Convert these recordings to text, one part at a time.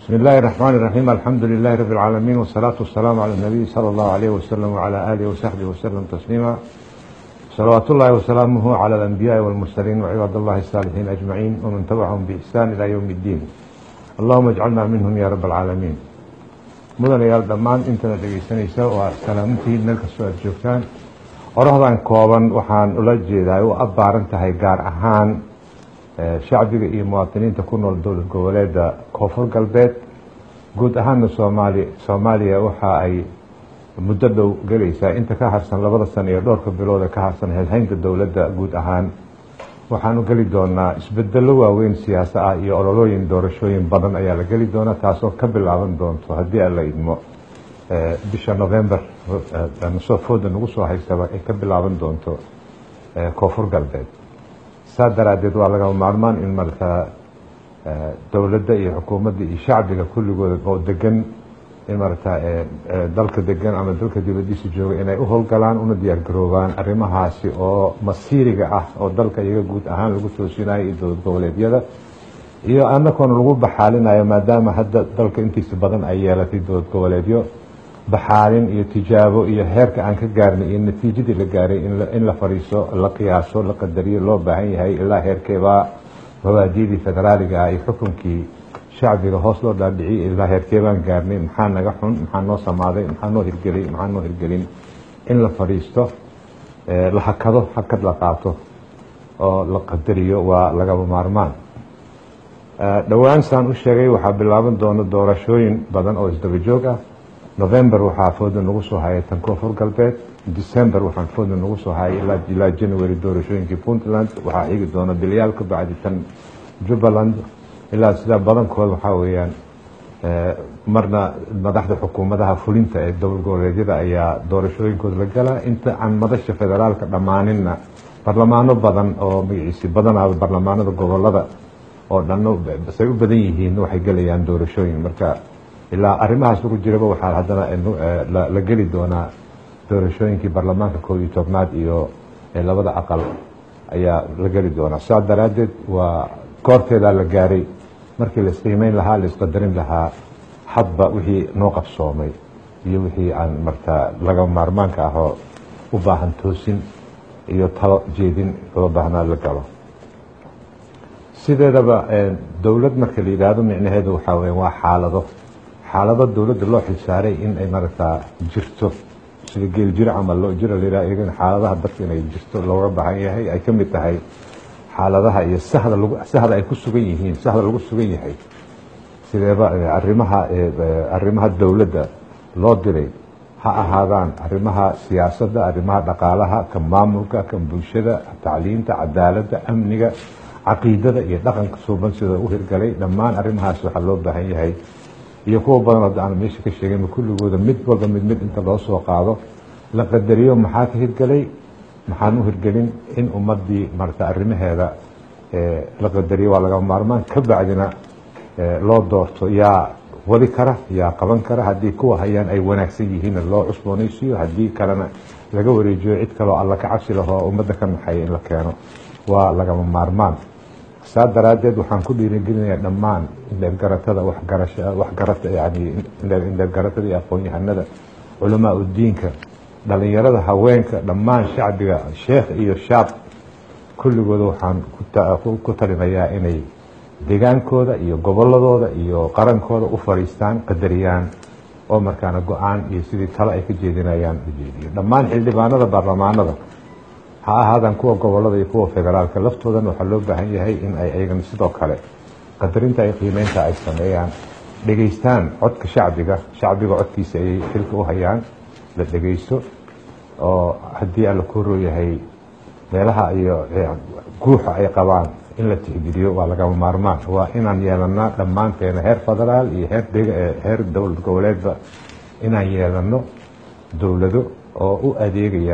بسم الله الرحمن الرحيم الحمد لله رب العالمين والصلاة والسلام على النبي صلى الله عليه وسلم وعلى آله وصحبه وسلم تسليما صلوات الله وسلامه على الأنبياء والمرسلين وعباد الله الصالحين أجمعين ومن تبعهم بإحسان إلى يوم الدين اللهم اجعلنا منهم يا رب العالمين mudanayaal dhammaan intana dhegaysanaysa waa salaamintiin meel kastoo aad joogtaan qorahdan kooban waxaan ula jeedaa u abbaaran tahay gaar ahaan shacbiga iyo muwaadiniinta ku nool dowlad goboleeda koonfur galbeed guud ahaana soomaali soomaaliya waxa ay muddo dhow gelaysaa inta ka harsan labada sano iyo dhowrka bilood ee ka harsan helhaynta dowladda guud ahaan waxaanu geli doonaa isbedelo waaweyn siyaasa ah iyo ololooyin doorashooyin badan ayaa la geli doonaa taasoo ka bilaaban doonto haddii aan la idmo bisha november nasoo fooda nagu soo haysaba ay ka bilaaban doonto koonfur galbeed saa daraadeed waa lagama maarmaan in markaa dowladda iyo xukuumadda iyo shacbiga kulligooda oo degan in marata dalka degan ama dalka dibadiisa jooga inay u howlgalaan una diyaar garoobaan arrimahaasi oo masiiriga ah oo dalka iyaga guud ahaan lagu toosinayo iyo dowlad goboleedyada iyo anakoona lagu baxaalinayo maadaama hadda dalka intiisa badan ay yeelatay dowlad goboleedyo baxaalin iyo tijaabo iyo heerka aan ka gaarnay iyo natiijadii la gaaray in la fadhiiso la qiyaaso la qadariyo loo baahan yahay ilaa heerkeebaa mabaadidii federaaliga ah iyo xukunkii shacbiga hoos loo dhaadhiciy ilaa heerkee baan gaarnay maxaa naga xun maxaa noo samaaday maxaa noo hirgelay maxaa noo hirgelin in la fadhiisto la hakado hakad la qaato oo la qadariyo waa lagaba maarmaan dhowaan saan u sheegay waxaa bilaaban doona doorashooyin badan oo isdaba joog ah november waxaa fooda nagu soo hayay tan koonfur galbeed december waxaan fooda nagu soo hayay ilaa january doorashooyinkii puntland waxaa xigi doona bilyaal ka bacdi tan jubbaland ilaa sidaa badankood waxaa weeyaan marna madaxda xukuumadaha fulinta ee dowlad goboleedyada ayaa doorashooyinkooda la galaa inta aan madasha federaalka dhammaaninna barlamaano badan oo magaciisi badanaaba barlamaanada gobolada oo dhanno say u badan yihiin waxay gelayaan doorashooyin marka ilaa arrimahaas lagu jiraba waxaa haddana la geli doonaa doorashooyinkii barlamaanka koob iyo tobnaad iyo labada aqal ayaa la geli doonaa saa daraaddeed waa goorteedaa la gaaray markii la isqiimeyn lahaa la isqadarin lahaa hadba wixii noo qabsoomay iyo wixii aan martaa laga maarmaanka ahoo u baahan toosin iyo talo jeedin loo baahnaa la galo sideedaba dowlad marka la yidhaahdo micnaheedu waxaa weya waa xaalado xaalado dowladda loo xilsaaray in ay maragtaa jirto sida geel jir camal loo jira la yidhaha xaaladaha dadka inay jirto looga baahan yahay ay ka mid tahay xaaladaha iyo sahda lagu sahda ay ku sugan yihiin sahda lagu sugan yahay sideeba arrimaha arrimaha dowladda loo diray ha ahaadaan arrimaha siyaasadda arrimaha dhaqaalaha kan maamulka kan bulshada tacliinta cadaaladda amniga caqiidada iyo dhaqanka suuban sida u hirgalay dhammaan arrimahaas waxaa loo baahan yahay iyo kuwa badan hadda aan meesha ka sheegayma kulligooda mid walba mid mid inta loo soo qaado la qadariyo maxaa ka hirgelay maxaan u hirgelin in ummadii marata arrimaheeda la qadariyo waa laga maarmaan ka bacdina loo doorto yaa wadi kara yaa qaban kara haddii kuwa hayaan ay wanaagsan yihiinna loo cusboonaysiiyo haddii kalena laga wareejiyo cid kaloo alla ka cabsi lahoo ummadda ka naxaya in la keeno waa lagama maarmaan saa daraaddeed waxaan ku dhiirigelinayaa dhammaan indheergaratada waxgarasha waxgarata yani indheergaratada iyo aqoon-yahanada culamaa udiinka dhalinyarada haweenka dhammaan shacbiga sheekh iyo shaab kulligooda waxaan ku talinayaa inay degaankooda iyo goboladooda iyo qarankooda u fadhiistaan qadariyaan oo markaana go-aan iyo sidii talo ay ka jeedinayaan ujeediyo dhammaan xildhibaanada baarlamaanada ha ahaadaan kuwa gobolada iyo kuwa federaalka laftoodan waxaa loo baahan yahay in ay ayagana sidoo kale qadarinta ay qiimeynta ay sameeyaan dhegeystaan codka shacbiga shacbiga codkiisa ayay xilka u hayaan la dhegeysto oo haddii alla ku rooyahay meelaha iyo guuxa ay qabaan in la tixgeliyo waa lagama maarmaan waa inaan yeelanaa dhammaanteena heer federaal iyo heer heer dowlad goboleedba inaan yeelano dowlado oo u adeegaya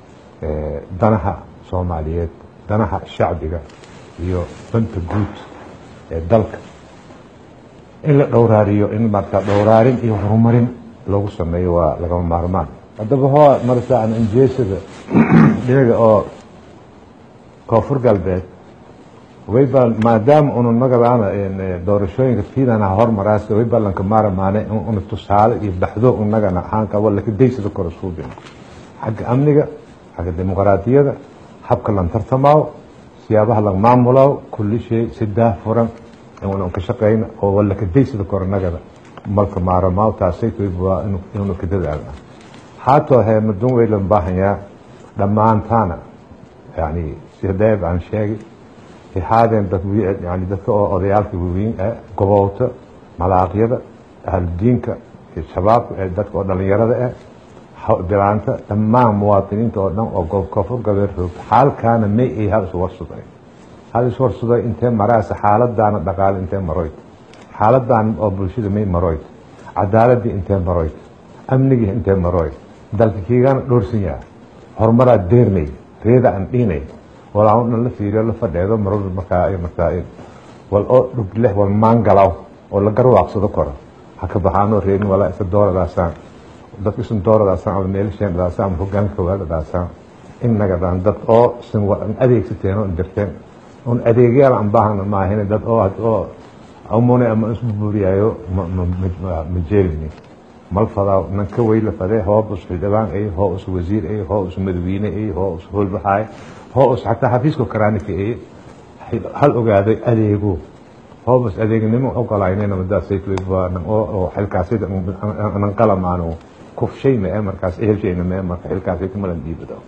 danaha soomaaliyeed danaha shacbiga iyo danta guud ee dalka in la dhowraariyo in marka dhowraarin iyo horumarin loogu sameeyo waa lagama maarmaan haddaba hoo marata aan anjeesada dhinaga oo koonfur galbeed wayba maadaama unu nagadaana doorashooyinka tiidana hormaraas wayba lanka maaramaane una tusaale iyo baxdo unagana ahaanka walaka daysada kora suubin xagga amniga xagga dimuqraadiyada habka lan tartamaaw siyaabaha lan maamulaaw kulli shay si daafuran inuuna ka shaqeyna oo walaka daysada kora nagada malka maaramaaw taasay waa inuuna ka dadaalna haatoo heerna dun waylan baahanyaa dhammaantaana yani si deeb aan sheegay haadeen dad yani dadka oo odayaalka waaweyn ee gobowta malaaqyada ahludiinka iyo shabaabka ee dadka oo dhalinyarada eh bilaanta dhammaan muwaadiniinta oo dhan oo koonfur galbeed roogta xaalkaana may ay hal iswarsuday hal iswarsuday intee maraasa xaaladaana dhaqaale intee maroyd xaaladan oo bulshada may maroyd cadaaladii intee maroyd amnigii intee maroyd dalka kiigana dhoorsan yaha horumaraa deernay reeda aan dhiinay walaa dhan la fiiriyo la fadheedo maror markaa markaa wal oo dhugleh wal maangalaw oo la garwaaqsado koro ha ka baxaanoo reerin walaa isa dooradaasaan dadka isan dooradaasaan ama meelasheenadaasaan ama hogaanka koowaadadaasaan innagadaan dad oo isan adeegsateen oo dirteen un adeegyaal aan baahana maahine dad oo oo amune ama isbuburiyaayo ma jeelini mal fadaa nan ka weyla fadee hoob us xildhibaan ay hoo us wasiir ay hoo us madawiine ay hoo us hoolbaxaay hoo us xataa xafiiska karaanika ay hal ogaaday adeego hoobas adeegnimo ogolaynayna madaasaynan oo xilkaasay nan qalamaanu kufshayna ee markaas ehelshayna mee marka xilkaasay kamalan dhiibado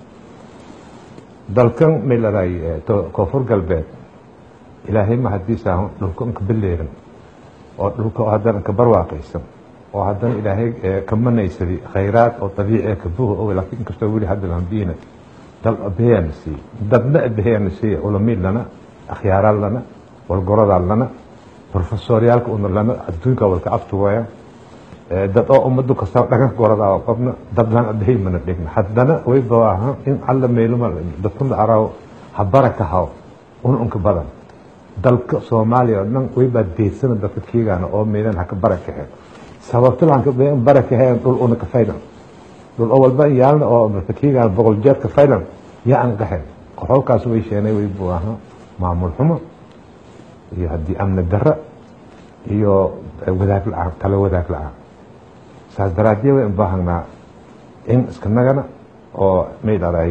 dalkan may ladahay koonfur galbeed ilaahay ma hadiisa dhulka unka beleeran oo dhulka oo haddana ka barwaaqaysan oo haddana ilaahay ka manaysadi khayraad oo dabiici ka buuha og laakiin inkastoo weli hadda lambiina dal abeeyana siiye dadna abeeyana siiye culamiid lana akhyaaraad lana walgorodaad lana profesoryaalka una lana adduunka walka abtugaya dad oo ummadu kasta dhagan gorodaa qobna dad lan abeey mana dhigna haddana way bawaahan in alla meeluma dadkuna araaw ha baraka haw un unka badan dalka soomaaliya oo dhan waybaa deedsana dadka kiigaana oo meelan haka barakahe sababto lanka barakahe dhul una ka faylan dhul oo walba yaalna oo dadka kiigaana boqol jeer ka faylan yaa aan qaxen qaxoolkaas way sheenay way buu ahaa maamul xumo iyo haddii amni darra iyo wadaag la-aan tala wadaag la-aan saas daraaddeed way ubaahanaa in iska nagana oo may dhaday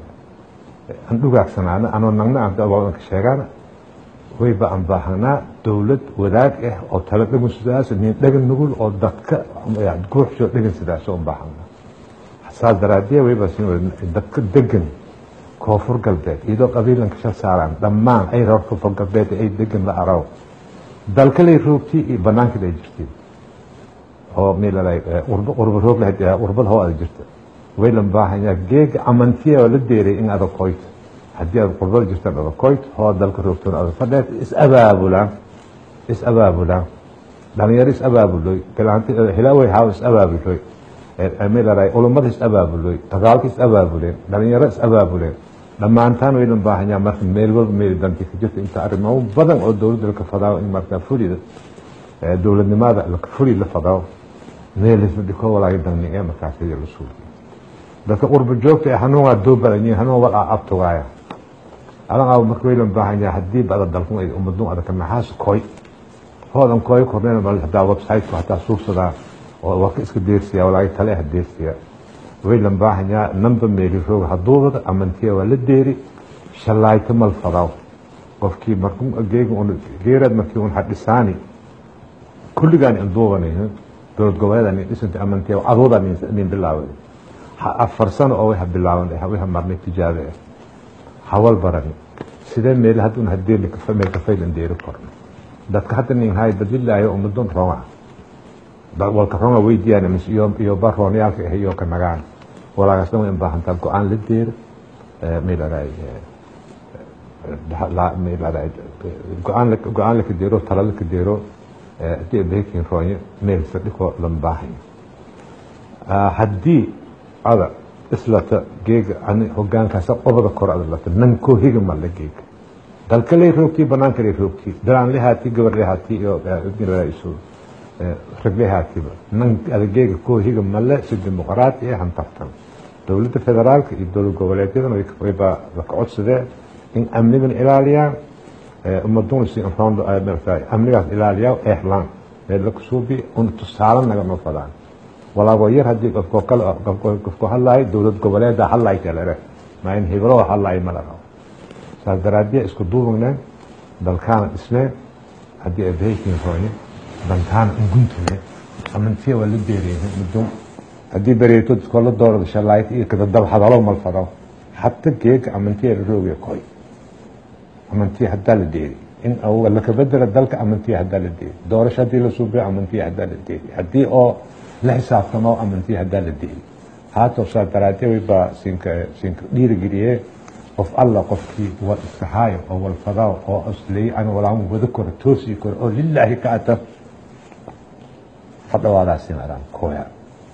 aan dhugaagsanaana anoo nagna aan ka sheegaana wayba aan baahanaa dowlad wadaag ah oo tala dhagan sidaas nin dhagan nugul oo dadka guuxsoo dhagan sidaas oo baahanaa saas daraaddeed wayba dadka degan koonfur galbeed iyadoo qabiilanka shal saaraan dhammaan ay reer koonfur galbeed ay degan la araw dalkalay roogtii iyo banaanka ay jirtiin oo meelay urba roog lahayd urbada hoo ada jirta waylan baahanyaa geega amantiya oo la deeray in adag qoyto haddii aad qurbada jirtaan adag qoyto hoo dalka roogtoon adag fadheed is abaabulaan is abaabulaan dhalinyaro is abaabuloy bilaanti hilaawey haaw is abaabuloy meelay ulummada is abaabuloy dagaalka is abaabuleen dhalinyaro is abaabuleen dhammaantaan waylan baahanyaa marka meel walba meel danti ka jirta inta arrimo badan oo dowladda laka fadaawo in markaa fulida dowladnimada fuli la fadaawo meelismadhiko walaaga dagni ee markaas la suuliyo dadka qurba joogta ee hanuun waa doo badanyihin hanuun wal aa abtugaaya adan aa marka waylan baahanyaa haddii bada dalkun ay ummadun adaka maxaas koy hoodan koy korneen mal hadaa website-ku hataa suubsadaa oo waa ka iska deersiya walaaga tale ha deersiya waylan baahanyaa namba meeli roog haduubada amantiya waa la deeri shallaayta mal fadaw qofkii markuu geega un geeraad markii un hadhisaani kulligaan induubanayno dowlad goboleedan dhisanta amantiya adooda nin bilaaway afar sano oo waxa bilaaban waxa marnay tijaabo ah hawal barani sidee meel haddun hadeeli meel ka faylan deeri korno dadka hadda nin hay badilaayo ummadun roonga walka roonga weydiyaan mis iyo iyo baroonyaalka ah iyo ka nagaan walaagaasna way baahantaa go-aan la deero meeladaay go-aan go-aan laka deero tala laka deero hadii bekin roonyo meel sadhikoo lan baahanya haddii ada islata geega ani hogaankaasa qobada kor ada lata nan koo higa malla geega dalka lay roogtii banaanka lay roogtii dalaan lehaati gabar lehaati iyo isu rag lehaatiba nan ada geega koo higa malle si dimuqraati ee hantartan dowladda federaalka iyo dowlad goboleedyadana wayba laka codsadee in amnigan ilaaliyaan ummaduna si rondo amnigaas ilaaliyaa eexlaan meel laku suubi una tusaale nagama fadaan walaabo yar haddii qofko kale qofku hadlaayo dowlad goboleeda hadlaay kalere maa in hebelo hadlaay mala rabo saas daraaddiya isku duubagneen dalkaana dhisneen haddii abahaykin hooye dantaana unguntune amantiya waa la beereyne mudum haddii bereeto iskola doorada shalaayt iyo kadadab hadalo malfado hata geega amantiya la rooge koy amantiya haddaa la deeri in lakabedela dalka amantiya haddaa la deeri doorasho haddii la suubiyo amantiya haddaa la deeri haddii oo la xisaabtamo amantiya haddaa la deeri haatoo saa daraadee waybaa siinka siinka dhiirigeliye qof alla qofkii wal iskahaayo oo walfadao oo asley ana walaan wada koro toosi koro oo lilaahi ka ata fadhawaadaasin araan kooya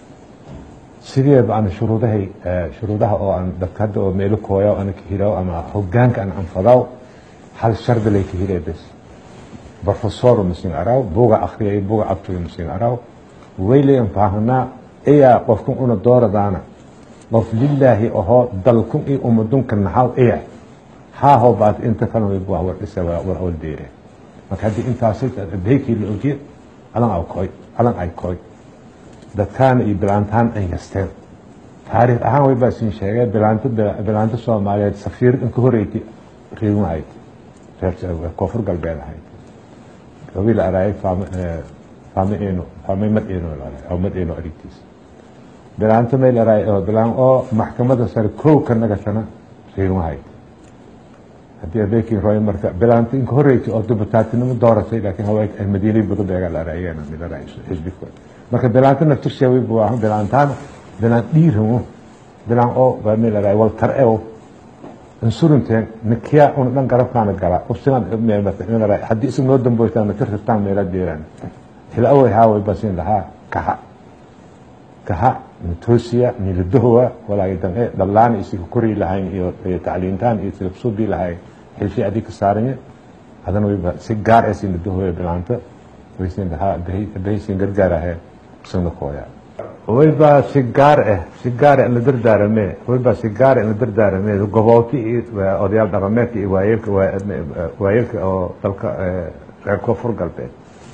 sideeba ana shuruudahay shuruudaha oo aan dadka hadda oo meelo kooya ana ka hiraw ama hogaanka aan anfadaw hal shardi lay ka hiree bes professor masin araw buga akhriyay buga abtuga masin araw waylayan faahanaa ayaa qofkan una dooradaana qof lilaahi ahoo dalkun iyo umadunka naxaw iya haahoo baad inta kale way waa war dhisa war awal deere marka haddii intaasay beykii la ogiye alan ay koy alan ay koy dadkaana iyo bilaantaan ay yasteen taariikh ahaan way baa siin sheegay bilaanta bilaanta soomaaliyeed safiir inka horeyti reegun ahayd reer koonfur galbeed ahayd gabiil araayay faame faame eeno faame mad eeno aw mad eeno arigtiisa bilaanta meel araay oo bilaan oo maxkamada sare kow ka nagasana reegun ahayd haddii abeekin roy marka bilaanta inka horeyti oo dubutaatinimo dooratay laakiin haweenka ay madiinay budabeega la araayeen mid araay xisbika marka bilaanta naftirseeway buu ahaa bilaantaan bilaan dhiiramo bilaan oo baa meel araay wal tar eo insurinteen nikiya una dhan garabkaana gala usinaad meel araay haddii isag noo damboytaan naka rabtaan meela deeraan hila away haaway basin lahaa kaha kaha nitoosiya niladohowa walaagi damce dhallaana isiga korii lahayn iyo tacliintaan iyo silabsuubii lahay xilfi adii ka saaranye hadana wayba si gaar ee sin ladohoya bilaanta waysin lahaa bahaysin gargaar ahee isagna kooya waybaa si gaar ah si gaar ah in la dardaarame waybaa si gaar ah in la dardaarame gobooti iyo odayaal dhaqameedka iyo waayeelka waayeelka oo dalka reer koonfur galbeed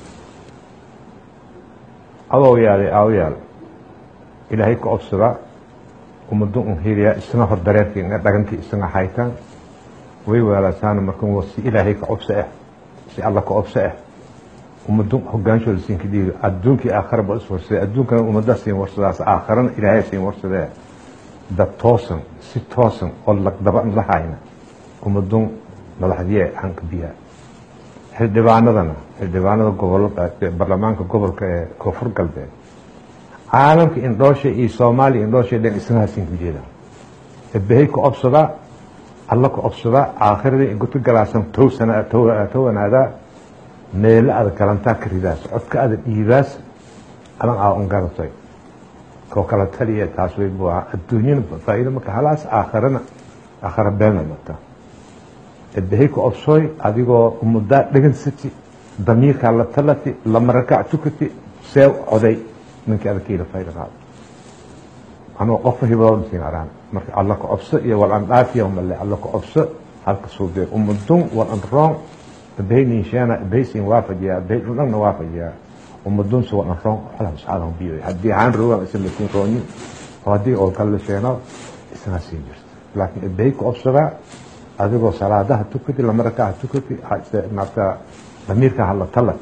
adow yaalay aaw yaal ilaahay ka obsada ummado un hiriya isna hor dareerkii dhagantii isna haytaan way weelasaana marka si ilaahay ka cobso ah si alla ka cobso ah ummado hogaanshooda siinka dhiibi adduunkii aakhara ba is warsadee adduunkana ummada siin warsadaas aakharana ilaahay siin warsadee dad toosan si toosan oo lagdaba la hayna ummadun madaxdiye hanka biyaa xildhibaanadana xildhibaanada gobolo baarlamaanka gobolka ee koonfur galbeed caalamka indhoosha iyo soomaaliya indhoosha dhan isnaha siinka jeeda ebehay ka obsada alla ka obsada aakhiradii inkuta galaasan towsana towanaadaa meelo ada galantaa ka ridaas codka ada dhiibaas adan aa un garatay koo kala taliya taas way buu ahaa adduunyana faa'iido marka halaas aakharana aakhara beelna marta ebehay ka obsooy adigoo ummadaa dhegansati damiirkaa la talati lama rakac tukati see coday ninkii ada kiila fayda qaado anoo qofka hibadooda siin araan marka alla ka cobso iyo wal an dhaafiya male alla ka cobso halka suudeed ummadun wal an roon ebehay ninsheena ebehay siin waafajiyaa ebehay dhundhanna waafajiyaa ummadun si wal an roon xalah subxaanahu biyo haddii haan rogan isa lakin roonyin oo haddii oo kale la sheeno isna siin jirta laakiin ebehay ka cobsadaa adigoo salaadaha tukati lama rakaha tukati marta damiirka hala talat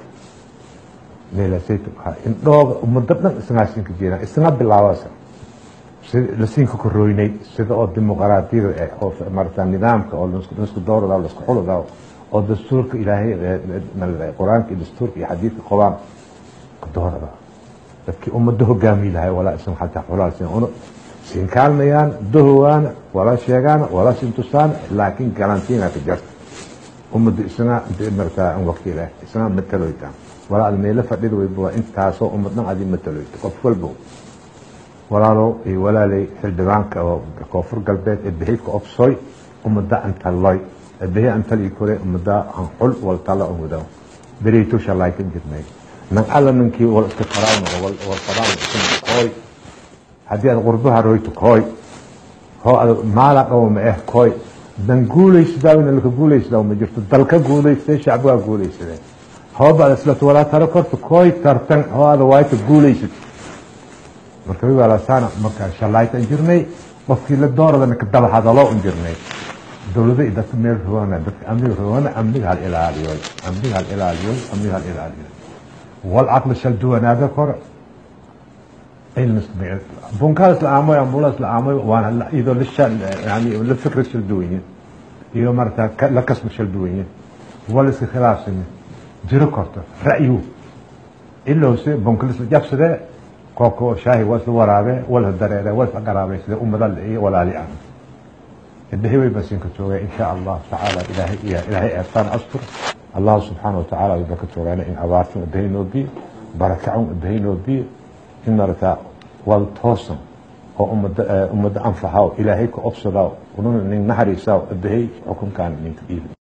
indhooga ummado dhan isnaa siinka jeedaan isna bilaabasa lasiinka korooynay sida oo dimuqraadiyada oo marata nidaamka oo laisku doorada laisku xulada oo dastuurka ilaahay qur-aanka iyo dastuurka iyo xadiidka qobaan doorada dadkii ummado hogaami lahay walaa isan xataa xulaa siin una siin kaalmayaan dohowaana wala sheegaana wala siin tusaana laakiin galantiina ka jarta ummado isna marata waqti leh isna mataloytaan walaa ad meelo fadhida wayba waa intaasoo ummad dhan adi mataloyta qof walbo walaalow iyo walaalay xildhibaanka oo koonfur galbeed ee behidka obsoy ummada antaloy behi antali kore ummada an xul waltala on wadaw bereyto shalay kan jirnay nan alla ninkii wal iska faraawna wal faraawna isna kooy haddii aad qurbaha royto kooy hoo ad maala dhawo ma eh kooy dan guulaysadaa ina laka guulaysadaa ma jirto dalka guulaystay shacbigaa guulaysadeen hoobaad islato walaa taro korta kooy tartan oo ada waayta guulaysad marka wiwalasaana markaa shalayta in jirnay qofkii la dooradana ka daba hadaloo un jirnay dowlada dadka meel roona dadka amniga roona amniga hal ilaaliyo amniga hal ilaaliyo amniga hal ilaaliyo wal caqli shal duwanaada kor bunkaas la aamoy ambulaas la aamoy waana iyadoo yani la fikrad shal duwanyin iyo marata la kasba shal duwanyin wal iska khilaafsani jiro korto ra'yu ilowse bunkalis la jabsade kooko shaahi waa isla waraabe wala dareere waa isla garaabay sida ummada iyo walaali ah indhahi way basinka joogeen in sha allah tacaala ilaahay iyo ilaahay eebtaan astur allah subxaana wa tacaala ayba ka joogaana in abaartan udahaynoo biyo barakacun udahaynoo biyo in marata wal toosan oo ummada ummadda anfaxaw ilaahay ka obsadaa ununa nin naxariisaa udahay xukunkan ninka dhiibi